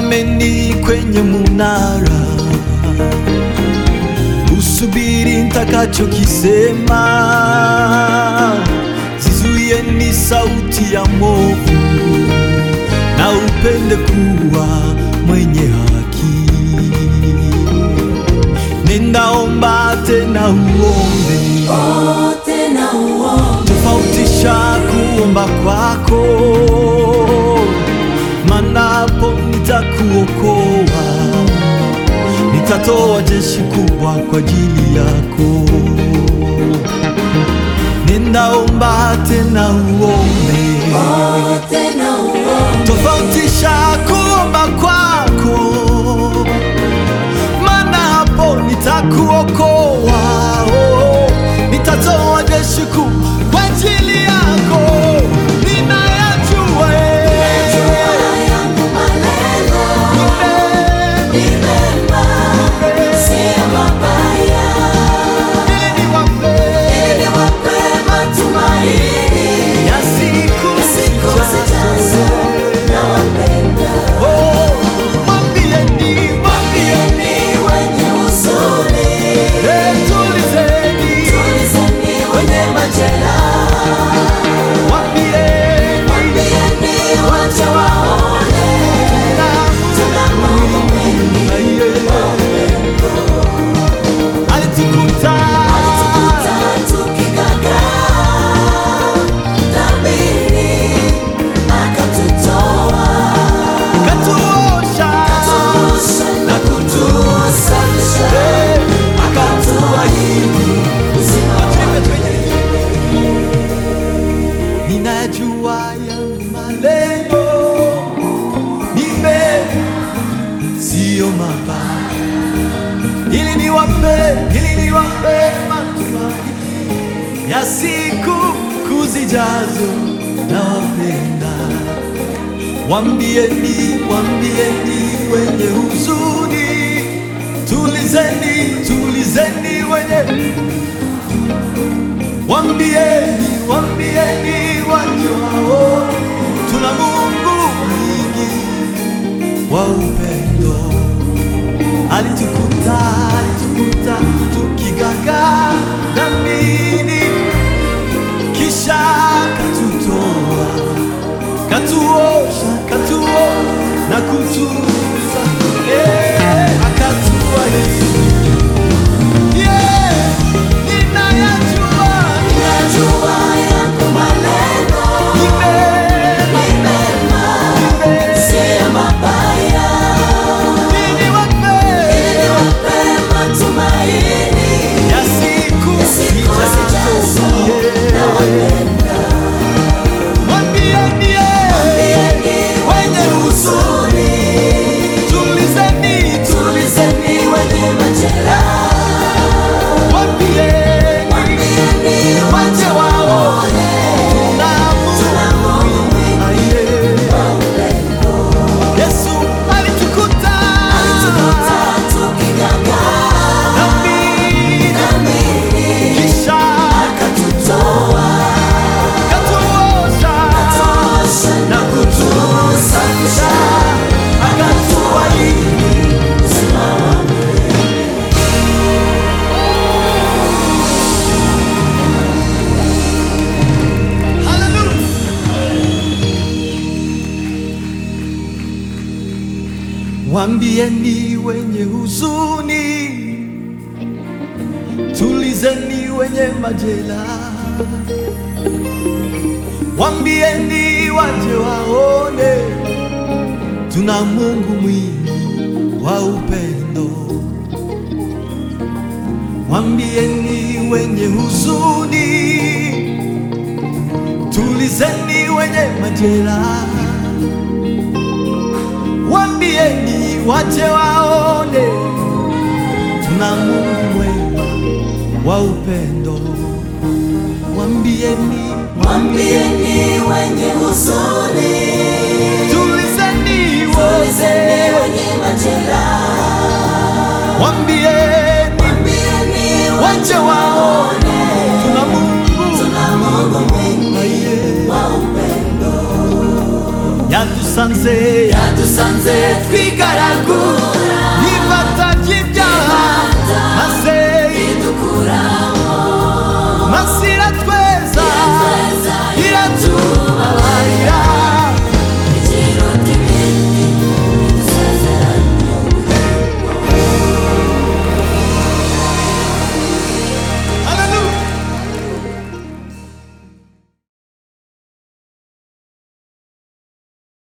Simameni kwenye munara, usubiri nitakachokisema. Zizuieni sauti ya movu, na upende kuwa mwenye haki. Ninaomba tena uombe, tena uombe, tofautisha kuomba kwako, manapo nitakuokoa, nitatoa jeshi kubwa kwa ajili yako. Ninaomba tena uombe, tena uombe, tofautisha kuomba kwako, maana hapo nitakuokoa, oh, nitatoa jeshi kuu kwa ajili yako. Ninayajua eh, yangu maneno eh, ni mema, si mabaya, ili niwape ili niwape matumaini ya siku siku zijazo. Nawapenda, Oh, mwambieni, mwambieni, ni wenye huzuni, eh, tulizeni, tulizeni wenye majeraha, mwambieni, mwambieni waje waone tuna Mungu mwingi alitukuta katuosha na kutusafisha ninajua yangu malengo ni mema, siyo mabaya, ili niwape ili niwape matumaini ya siku kuzijazo. Nawapenda, wambieni, wambieni wenye huzuni, tulizeni, tulizeni wenye Wambieni, wambieni wajao, tuna Mungu mwingi wa upendo. Alitukuta, alitukuta tukigagaa dhambini, kisha katutoa, katuosha, katuo na kutuza, eh, akatuahidi Yeah, ninayajua ni mema, ni niwape ya siku zijazo. Mwambieni, eh, wenye huzuni, tulizeni, tulizeni, mwambieni, wache waone tuna Mungu aliye. Yesu alitukuta dhambini, kisha katuosha na kutusafisha, akatuahidi Hallelujah. Wambieni wenye huzuni, tulizeni wenye majeraha, wambieni waje waone tuna Mungu mwingi wa upendo. Wambieni wenye huzuni, tulizeni wenye majeraha Wambieni wache waone tuna Mungu mwema wa upendo. Wambieni, Mwambieni wenye huzuni, tulizeni tulizeni wote. wenye majeraha, Wambieni mwambieni wache waone tuna Mungu tuna Mungu mwingi aliye wa upendo. yatus yadusanze yadusanze twigaraguye